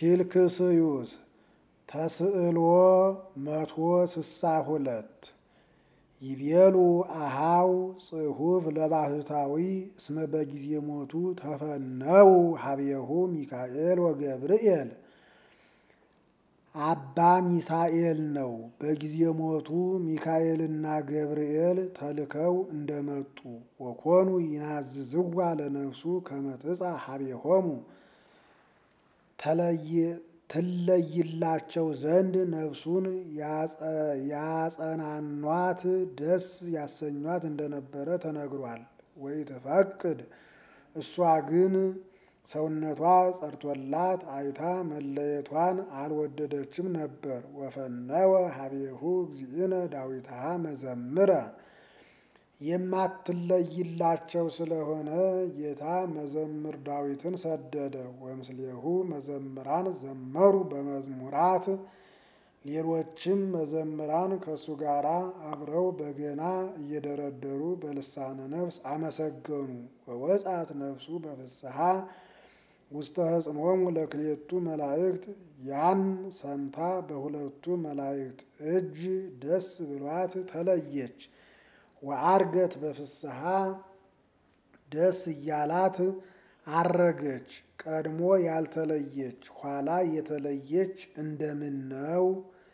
ኪልክስዩስ ተስዕልዎ መቶ ስሳ ሁለት ይቤሉ አሃው ጽሑፍ ለባህታዊ እስመ በጊዜ ሞቱ ተፈነው ሀቤሁ ሚካኤል ወገብርኤል አባ ሚሳኤል ነው። በጊዜ ሞቱ ሚካኤልና ገብርኤል ተልከው እንደመጡ ወኮኑ ይናዝዝዋ ለነፍሱ ከመትጻ ሀቤሆሙ ትለይላቸው ዘንድ ነፍሱን ያጸናኗት ደስ ያሰኟት እንደነበረ ተነግሯል። ወይ ትፈቅድ እሷ ግን ሰውነቷ ጸርቶላት አይታ መለየቷን አልወደደችም ነበር። ወፈነወ ሀቤሁ እግዚእነ ዳዊትሃ መዘምረ የማትለይላቸው ስለሆነ ጌታ መዘምር ዳዊትን ሰደደ። ወምስሌሁ መዘምራን ዘመሩ በመዝሙራት ሌሎችም መዘምራን ከእሱ ጋር አብረው በገና እየደረደሩ በልሳነ ነፍስ አመሰገኑ። ወወጻት ነፍሱ በፍስሐ ውስተ ህጽሞሙ ለክሌቱ መላእክት ያን ሰምታ በሁለቱ መላእክት እጅ ደስ ብሏት ተለየች። ወአርገት በፍስሐ ደስ እያላት አረገች። ቀድሞ ያልተለየች ኋላ የተለየች እንደምን ነው?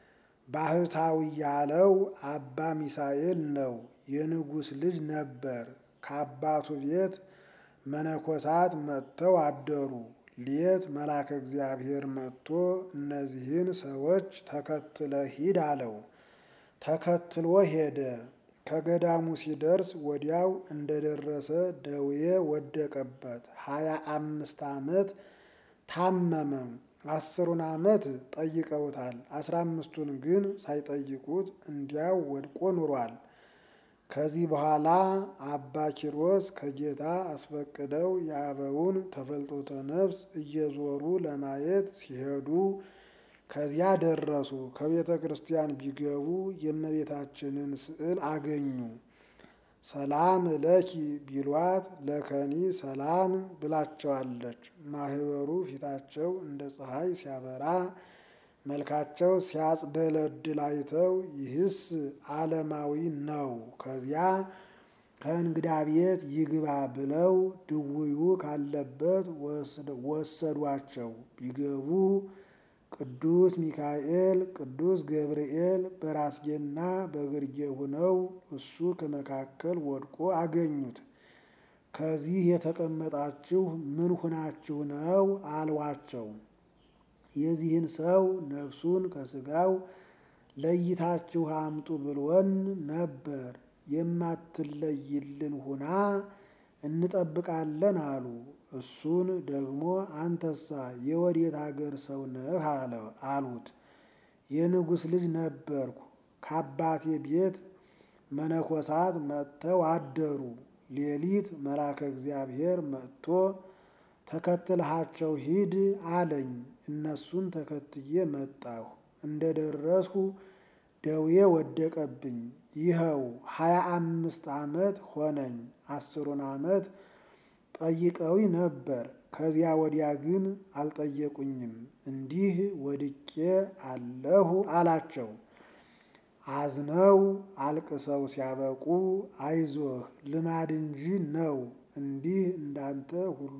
ባህታዊ ያለው አባ ሚሳኤል ነው። የንጉሥ ልጅ ነበር። ከአባቱ ቤት መነኮሳት መጥተው አደሩ። ሌት መልአከ እግዚአብሔር መጥቶ እነዚህን ሰዎች ተከትለ ሂድ አለው። ተከትሎ ሄደ። ከገዳሙ ሲደርስ ወዲያው እንደደረሰ ደዌ ወደቀበት። ሀያ አምስት ዓመት ታመመ። አስሩን ዓመት ጠይቀውታል። አስራ አምስቱን ግን ሳይጠይቁት እንዲያው ወድቆ ኑሯል። ከዚህ በኋላ አባ ኪሮስ ከጌታ አስፈቅደው የአበውን ተፈልጦተ ነፍስ እየዞሩ ለማየት ሲሄዱ ከዚያ ደረሱ። ከቤተ ክርስቲያን ቢገቡ የእመቤታችንን ስዕል አገኙ። ሰላም ለኪ ቢሏት ለከኒ ሰላም ብላቸዋለች። ማህበሩ ፊታቸው እንደ ፀሐይ ሲያበራ መልካቸው ሲያጽደለድል አይተው ይህስ ዓለማዊ ነው፣ ከዚያ ከእንግዳ ቤት ይግባ ብለው ድውዩ ካለበት ወሰዷቸው። ቢገቡ ቅዱስ ሚካኤል፣ ቅዱስ ገብርኤል በራስጌና በግርጌ ሆነው እሱ ከመካከል ወድቆ አገኙት። ከዚህ የተቀመጣችሁ ምን ሁናችሁ ነው አሏቸው። የዚህን ሰው ነፍሱን ከስጋው ለይታችሁ አምጡ ብሎን ነበር። የማትለይልን ሁና እንጠብቃለን አሉ። እሱን ደግሞ አንተሳ የወዴት አገር ሰው ነህ አሉት። የንጉሥ ልጅ ነበርኩ። ከአባቴ ቤት መነኮሳት መጥተው አደሩ። ሌሊት መልአከ እግዚአብሔር መጥቶ ተከትልሃቸው ሂድ አለኝ። እነሱን ተከትዬ መጣሁ። እንደ ደረስሁ ደዌ ወደቀብኝ። ይኸው ሀያ አምስት ዓመት ሆነኝ። አስሩን ዓመት ጠይቀዊ ነበር። ከዚያ ወዲያ ግን አልጠየቁኝም። እንዲህ ወድቄ አለሁ አላቸው። አዝነው አልቅሰው ሲያበቁ አይዞህ ልማድ እንጂ ነው። እንዲህ እንዳንተ ሁሉ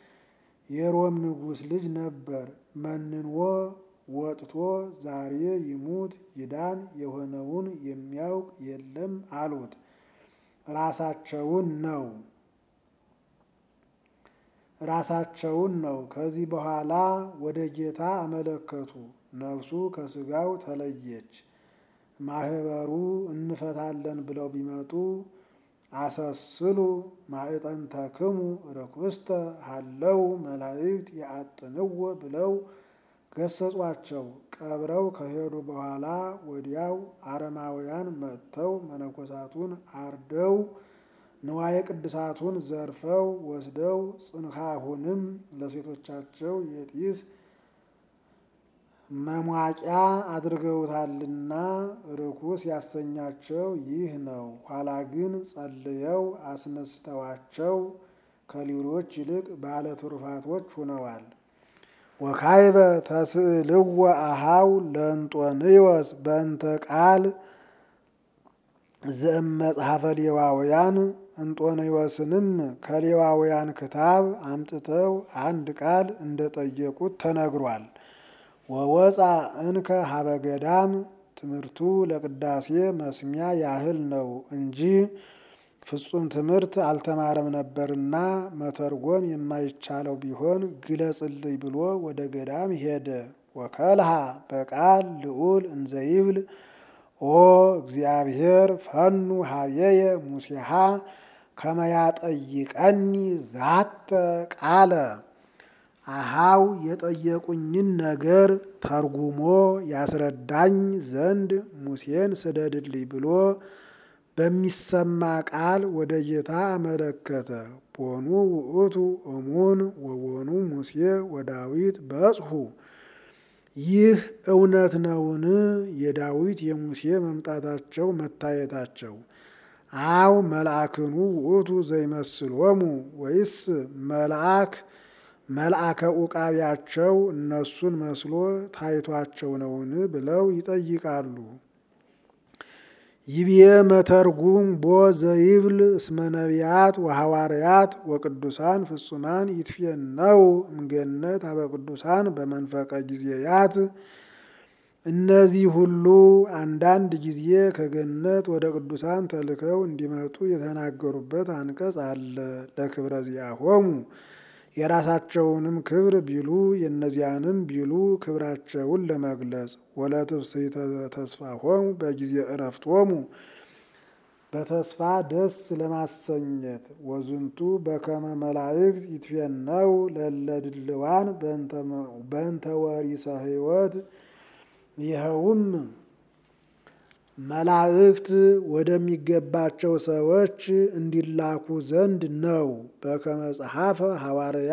የሮም ንጉሥ ልጅ ነበር። መንኖ ወጥቶ ዛሬ ይሙት ይዳን የሆነውን የሚያውቅ የለም አሉት። ራሳቸውን ነው ራሳቸውን ነው። ከዚህ በኋላ ወደ ጌታ አመለከቱ። ነፍሱ ከስጋው ተለየች። ማህበሩ እንፈታለን ብለው ቢመጡ አሰስሉ ማዕጠንተክሙ ርኩስተ ሀለው መላእክት የአጥንዎ ብለው ገሰጿቸው። ቀብረው ከሄዱ በኋላ ወዲያው አረማውያን መጥተው መነኮሳቱን አርደው ንዋየ ቅድሳቱን ዘርፈው ወስደው ጽንሐሁንም ለሴቶቻቸው የጢስ መሟቂያ አድርገውታልና ርኩስ ያሰኛቸው ይህ ነው። ኋላ ግን ጸልየው አስነስተዋቸው ከሌሎች ይልቅ ባለ ትሩፋቶች ሆነዋል። ወካይበ ተስእልዎ አሃው ለእንጦንዮስ በእንተ ቃል ዘእመጽሐፈ ሌዋውያን እንጦንዮስንም ከሌዋውያን ክታብ አምጥተው አንድ ቃል እንደጠየቁት ተነግሯል። ወወፃ እንከ ሀበ ገዳም ትምህርቱ ለቅዳሴ መስሚያ ያህል ነው እንጂ ፍጹም ትምህርት አልተማረም ነበርና መተርጎም የማይቻለው ቢሆን ግለጽልኝ ብሎ ወደ ገዳም ሄደ። ወከልሃ በቃል ልዑል እንዘይብል ኦ እግዚአብሔር ፈኑ ሀብየየ ሙሴሃ ከመያጠይቀኒ ዛተ ቃለ አሃው የጠየቁኝን ነገር ተርጉሞ ያስረዳኝ ዘንድ ሙሴን ስደድልኝ ብሎ በሚሰማ ቃል ወደ ጌታ አመለከተ። ቦኑ ውእቱ እሙን ወቦኑ ሙሴ ወዳዊት በጽሑ ይህ እውነት ነውን? የዳዊት የሙሴ መምጣታቸው መታየታቸው አው መልአክኑ ውእቱ ዘይመስሎሙ ወይስ መልአክ መልአከ ኡቃቢያቸው እነሱን መስሎ ታይቷቸው ነውን? ብለው ይጠይቃሉ። ይብዬ መተርጉም ቦ ዘይብል እስመ ነቢያት ወሐዋርያት ወቅዱሳን ፍጹማን ይትፌነው እምገነት አበ ቅዱሳን በመንፈቀ ጊዜያት እነዚህ ሁሉ አንዳንድ ጊዜ ከገነት ወደ ቅዱሳን ተልከው እንዲመጡ የተናገሩበት አንቀጽ አለ። ለክብረ ዚአሆሙ የራሳቸውንም ክብር ቢሉ የእነዚያንም ቢሉ ክብራቸውን ለመግለጽ ወለትፍሥሕተ ተስፋሆሙ በጊዜ እረፍቶሙ በተስፋ ደስ ለማሰኘት ወዝንቱ በከመ መላእክት ይትፌነው ለእለ ድልዋን በእንተ ወሪሰ ሕይወት ይኸውም መላእክት ወደሚገባቸው ሰዎች እንዲላኩ ዘንድ ነው። በከመ ጸሐፈ ሐዋርያ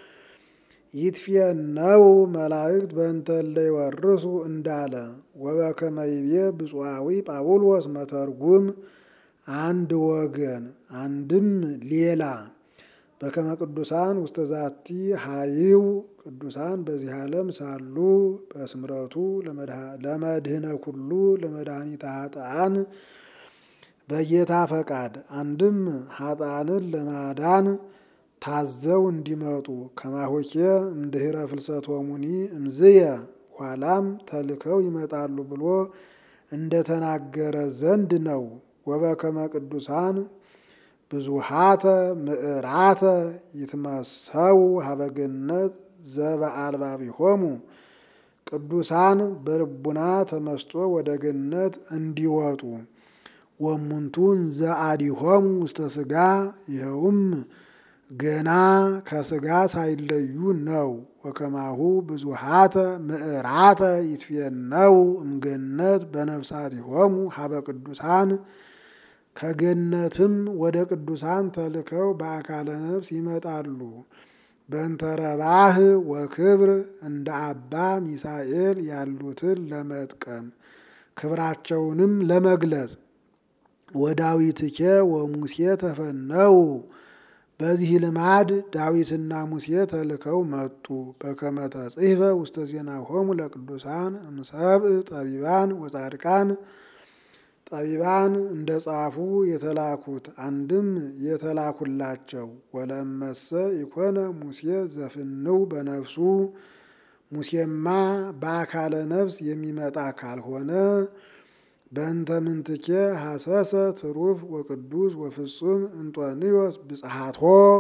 ይትፌነው መላእክት በእንተ እለ ይወርሱ እንዳለ ወበከመ ይቤ ብፁዓዊ ጳውሎስ መተርጉም አንድ ወገን አንድም ሌላ በከመ ቅዱሳን ውስተ ዛቲ ሀይው ቅዱሳን በዚህ ዓለም ሳሉ በስምረቱ ለመድህነ ኩሉ ለመድኃኒተ ኃጥአን በጌታ ፈቃድ አንድም ኃጥአንን ለማዳን ታዘው እንዲመጡ ከማሆኬ እምድኅረ ፍልሰቶሙኒ እምዝየ ኋላም ተልከው ይመጣሉ ብሎ እንደተናገረ ዘንድ ነው። ወበከመ ቅዱሳን ብዙሃተ ምዕራተ ይትመሰው ሀበገነት ዘበአልባቢሆሙ ቅዱሳን በልቡና ተመስጦ ወደ ገነት እንዲወጡ ወሙንቱ እንዘ አዲሆሙ ውስተ ሥጋ ይኸውም ገና ከሥጋ ሳይለዩ ነው። ወከማሁ ብዙሃተ ምዕራተ ይትፌነው እምገነት በነፍሳቲሆሙ ሀበ ቅዱሳን ከገነትም ወደ ቅዱሳን ተልከው በአካለ ነፍስ ይመጣሉ። በእንተረባህ ወክብር እንደ አባ ሚሳኤል ያሉትን ለመጥቀም ክብራቸውንም ለመግለጽ ወዳዊትኬ ወሙሴ ተፈነው በዚህ ልማድ ዳዊትና ሙሴ ተልከው መጡ። በከመ ተጽሕፈ ውስተ ዜናሆሙ ለቅዱሳን እምሰብእ ጠቢባን ወጻድቃን ጠቢባን እንደ ጻፉ የተላኩት አንድም የተላኩላቸው ወለመሰ ኢኮነ ሙሴ ዘፍንው በነፍሱ ሙሴማ በአካለ ነፍስ የሚመጣ ካልሆነ በእንተ ምንትኬ ሐሰሰ ትሩፍ ወቅዱስ ወፍጹም እንጦንዮስ ብጽሐቶ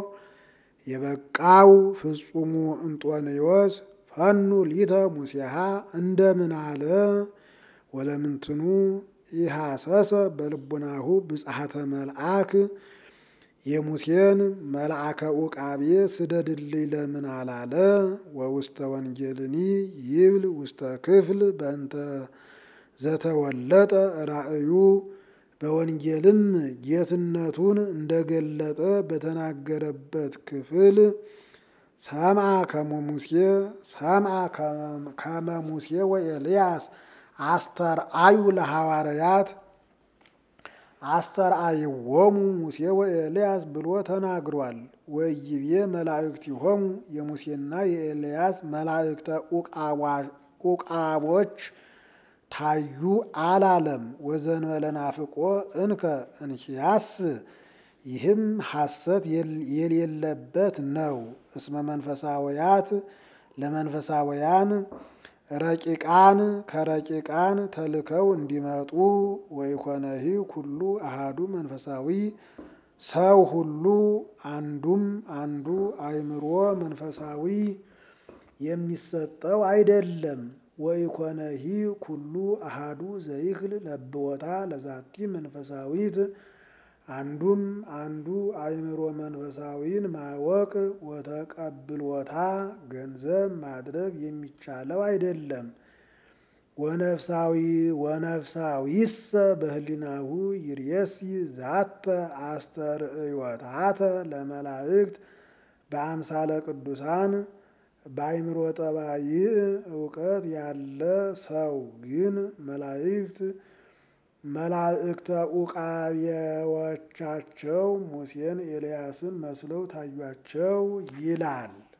የበቃው ፍጹሙ እንጦንዮስ ፈኑ ሊተ ሙሴሃ እንደምን አለ ወለምንትኑ ኢሐሰሰ በልቡናሁ ብጽሐተ መልአክ የሙሴን መልአከ ኡቃቤ ስደድልኝ ለምን አላለ? ወውስተ ወንጌልኒ ይብል ውስተ ክፍል በእንተ ዘተወለጠ ራእዩ በወንጌልም ጌትነቱን እንደገለጠ በተናገረበት ክፍል ሰምዐ ከመ ሙሴ ሰምዐ ከመ ሙሴ ወኤልያስ አስተርአዩ ለሐዋርያት አስተርአይዎሙ ሙሴ ወኤልያስ ብሎ ተናግሯል። ወይቤ መላእክቲሆሙ የሙሴና የኤልያስ መላእክተ ኡቃቦች ታዩ አላለም። ወዘንበለ ናፍቆ እንከ እንኪያስ ይህም ሐሰት የሌለበት ነው። እስመ መንፈሳውያት ለመንፈሳውያን ረቂቃን ከረቂቃን ተልከው እንዲመጡ ወይኮነሂ ኩሉ አሃዱ መንፈሳዊ ሰው ሁሉ አንዱም አንዱ አእምሮ መንፈሳዊ የሚሰጠው አይደለም። ወይኮነሂ ኩሉ አሃዱ ዘይክል ለብወታ ለዛቲ መንፈሳዊት አንዱም አንዱ አእምሮ መንፈሳዊን ማወቅ ወተቀብሎታ ገንዘብ ማድረግ የሚቻለው አይደለም። ወነፍሳዊ ወነፍሳዊሰ በህሊናሁ ይርየሲ ዛተ አስተርእዮታተ ለመላእክት በአምሳለ ቅዱሳን በአእምሮ ጠባይ እውቀት ያለ ሰው ግን መላእክት መላእክተ ኡቃቤዎቻቸው ሙሴን ኤልያስን መስለው ታዩአቸው ይላል።